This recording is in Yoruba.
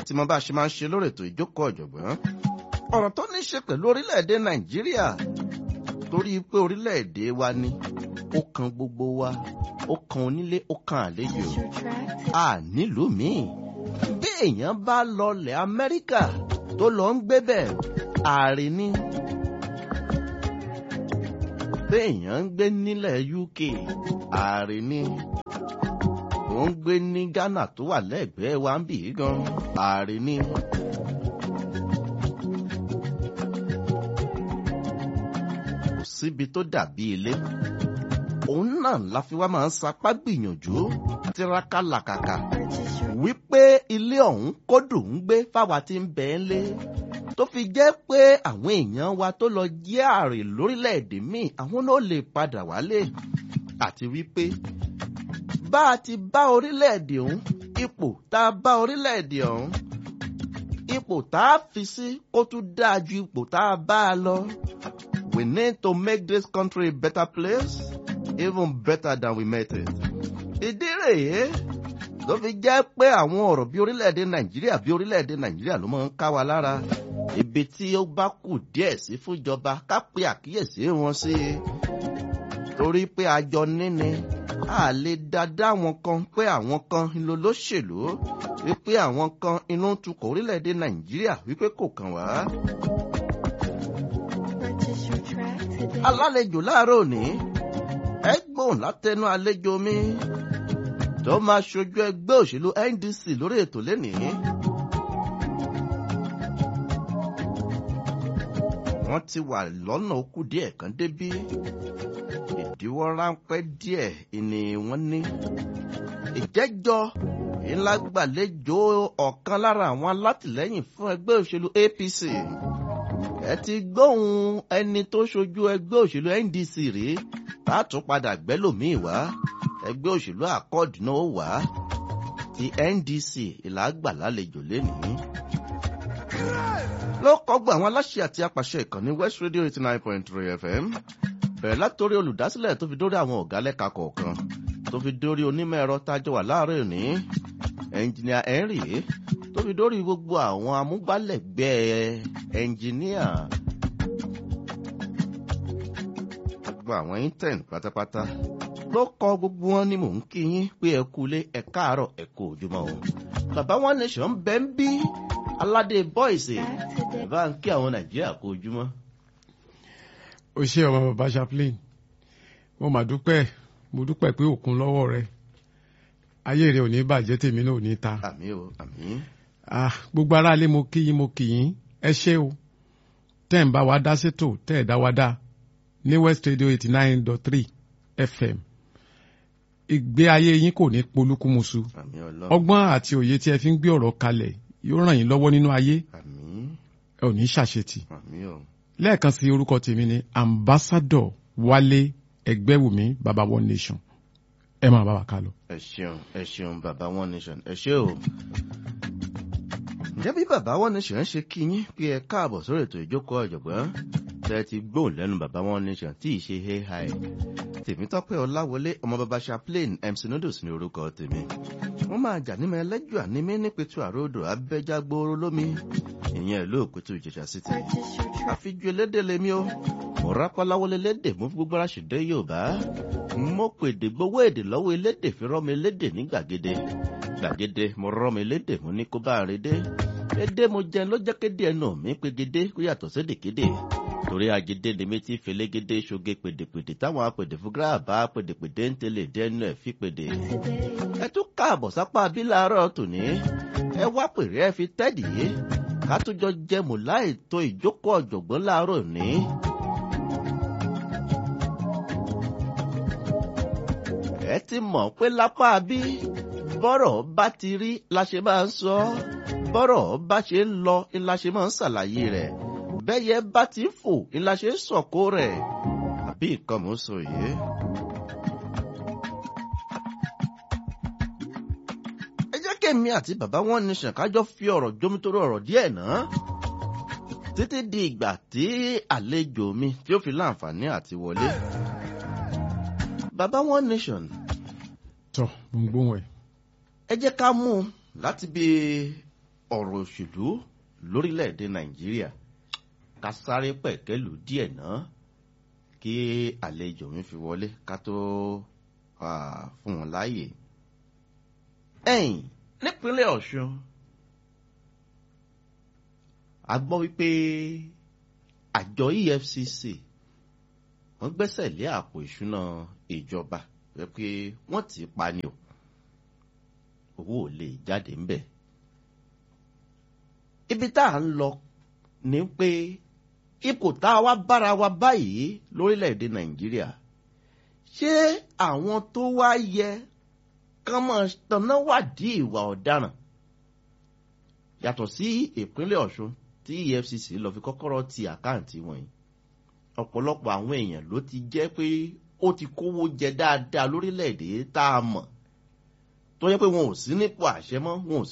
ti mọ bá a ṣe máa ń ṣe lórí ètò ìjókòó ọ̀jọ̀gbọ́n ọ̀rọ̀ tó ní í ṣe pẹ̀lú orílẹ̀-èdè nàìjíríà torí pé orílẹ̀-èdè wa ni ó kan gbogbo wa ó kan onílé ó kan àlejò a nílùú míì bí èèyàn bá lọlẹ̀ amẹ́ríkà tó lọ ń gbé bẹ́ẹ̀ ààrẹ ni bí èèyàn ń gbé nílẹ̀ uk ààrẹ ni ó ń gbé ní ghana tó wà lẹ́gbẹ̀ẹ́ wa ń bì í gan ààrẹ ni. kò síbi tó dàbí ilé òun náà la fi wá máa ń sapá gbìyànjú tiraka làkàkà wípé ilé ọ̀hún kó dùn ún gbé fáwa tí ń bẹ̀ ń lé tó fi jẹ́ pé àwọn èèyàn wa tó lọ jẹ́ àrè lórílẹ̀‐èdè míì àwọn náà lè padà wálé àti wípé bá a ti bá orílẹ̀‐èdè ọ̀hún ipò tá a bá orílẹ̀‐èdè ọ̀hún ipò tá a fi sí kó tún dáa ju ipò tá a bá a lọ. We need to make this country a better place, even better than we met it. Ìdí rèé ló fi jẹ́ pé àwọn ọ̀rọ̀ bí orílẹ̀-èdè Nàìjíríà bí orílẹ̀-èdè Nàìjíríà ló máa ń ká wa lára. Ibi tí ó bá kù díẹ̀ sí fúnjọba ká pe àkíyèsí wọn sí i. Torí pé àjọ níní a lè dáadáa àwọn kan pé àwọn kan ló lóṣèlú wípé àwọn kan inú ń tukọ̀ orílẹ̀-èdè Nàìjíríà wípé kò kàn wá. alálejò láàárọ̀ òní ẹ gbóhùn látẹnu àlejò mi tó máa ṣojú ẹgbẹ́ òṣèlú NDC lórí ètò lénìí. wọ́n ti wà lọ́nà okú díẹ̀ kan débí ìdíwọ́ ráńpẹ́ díẹ̀ ni wọ́n ní. ìjẹ́jọ́ ńlá gbàlejò ọ̀kan lára àwọn alátìlẹ́yìn fún ẹgbẹ́ òṣèlú APC ẹ ti gbóhùn ẹni tó ṣojú ẹgbẹ́ òṣèlú NDC rèé látún padà gbẹ́lòmíì wá ẹgbẹ́ òṣèlú àkọ́ọ̀dù náà wá ti NDC ìlàgbà lálejò lénìí. ló kọ́gbọ́ àwọn aláṣẹ àti apàṣẹ ìkànnì West Radio eighty nine point three FM bẹ̀rẹ̀ látòrí olùdásílẹ̀ tó fi dórí àwọn ọ̀gá lẹ́ka kọ̀ọ̀kan tó fi dórí onímọ̀ ẹ̀rọ tájọ wà láàárọ̀ òní ẹnjìnìà Henry tó fi dórí gbogbo àwọn amúgbálẹ́gbẹ̀ẹ́ ẹnjìníà gbogbo àwọn intern pátápátá ló kọ gbogbo wọn ni mò ń kí yín pé ẹ kú ilé ẹ káàárọ̀ ẹ kú ojúmọ́ o bàbá wọn nation bẹ ń bí aládé bọ́ìsì ẹ bá ń kí àwọn nàìjíríà kú ojúmọ́. o ṣé ọmọ bàbá chaplain mo mà dúpẹ́ mo dúpẹ́ pé òkun lọ́wọ́ rẹ ayé rẹ ò ní bàjẹ́ tèmi náà ò ní ta. àmín o àmín. ah gbogbo aráalé mo kí yín mo kí yín ẹ ṣé o tẹ́ ń bá wa dá sétò tẹ́ ẹ̀ dá wa dá ní West Radio eighty nine dot three FM ìgbé ayé yín kò ní polúkúmuṣu àmín ọlọ́run ọgbọ́n àti òye tí ẹ fi ń gbé ọ̀rọ̀ kalẹ̀ yóò ràn yín lọ́wọ́ nínú ayé àmín ẹ ò ní ṣàṣetì àmín o. lẹ́ẹ̀kan sí orúkọ tèmi ni ambassador Wálé Ẹgbẹ́wùmí baba one nation ẹ máa bá wa ká lọ. ẹ ṣeun ẹ ṣeun bàbá one nation ẹ ṣé o. ǹjẹ́ bí bàbá one nation ṣe kí yín pé ẹ káàbọ̀ sórí ètò ìjókòó ọ̀jọ̀gbọ́n tẹ́ ẹ ti gbóhùn lẹ́nu bàbá one nation tí ì ṣe hey hi tèmítọ́pẹ́ ọláwọlé ọmọ bàbá chaplain mc noodles ní orúkọ tèmi wọ́n máa jà nímọ̀ ẹlẹ́jọ́ ànímí nípẹ̀tù àròdò abẹ́jágbóró lómi ìyẹn ìlú òkútù ìjẹ̀ṣà city àfijú elédè lèmi o mo rápáláwọlé lédè mú fún gbogbo aráṣẹ̀dẹ́ yorùbá mo pèdè gbowó èdè lọ́wọ́ elédè fi rọ́mi elédè ní gbàgede gbàgede mo rọ́mi elédè mo ní kó bá a redé èdè mo jẹun ló jẹ́ kéde ẹnu mi pegede kó yàtọ̀ sédèkéde torí agídé ni mi ti fẹlẹ́gẹ́dé ṣoge pèdèpèdè táwọn apèdè fún gíráàbá pèdèpèdè ń tẹ̀lé dẹ́nu ẹ̀ fi pèdè. ẹ tún káàbọ̀ sápá bí láàárọ̀ tòní ẹ wá pèrè ẹ fi tẹ́dì yé ká tó jọ jẹmù láì tó ìjókòó ọ̀jọ̀gbọ́n láàárọ̀ ní. ẹ ti mọ̀ pé lápá bí bọ́rọ̀ bá ti rí la ṣe máa ń sọ bọ́rọ̀ bá ṣe ń lọ ni la ṣe máa ń ṣàlàyé rẹ̀ bẹ́yẹ bá ti ń fò ni la ṣe ń sọ̀kò rẹ̀ àbí nǹkan mò ń sọ yìí. ẹ jẹ́ kémi àti bàbá wọn ní ṣàkájọ́ fi ọ̀rọ̀ jómítóró ọ̀rọ̀ díẹ̀ náà títí di ìgbà tí àlejò mi tí ó fi láǹfààní àti wọlé. bàbá one nation tọ mo ń gbóhùn ẹ. ẹ jẹ́ ká mú un láti bí ọ̀rọ̀ òṣèlú lórílẹ̀‐èdè nàìjíríà ká sáré pẹ̀kẹ́lù díẹ̀ náà kí àlejò mi fi wọlé ká tó fún wọn láàyè. ẹ̀yìn nípínlẹ̀ ọ̀ṣun a gbọ́ wípé àjọ efcc wọ́n gbẹ́sẹ̀ lé àpò ìṣúná ìjọba pé wọ́n ti pa ni o owó ò lè jáde ńbẹ̀. ibi tá à ń lọ ni pé ipò tá a wá bára wa báyìí lórílẹ̀‐èdè nàìjíríà ṣé àwọn tó wá yẹ kán máa tanná wádìí ìwà ọ̀daràn yàtọ̀ sí ìpínlẹ̀ ọ̀ṣun tí efcc lọ fi kọ́kọ́rọ́ ti àkáǹtì wọ̀nyí ọ̀pọ̀lọpọ̀ àwọn èèyàn ló ti jẹ́ pé ó ti kówó jẹ dáadáa lórílẹ̀‐èdè tá a mọ̀ tó yẹ pé wọn ò sí nípò àṣẹ mọ́ wọn ò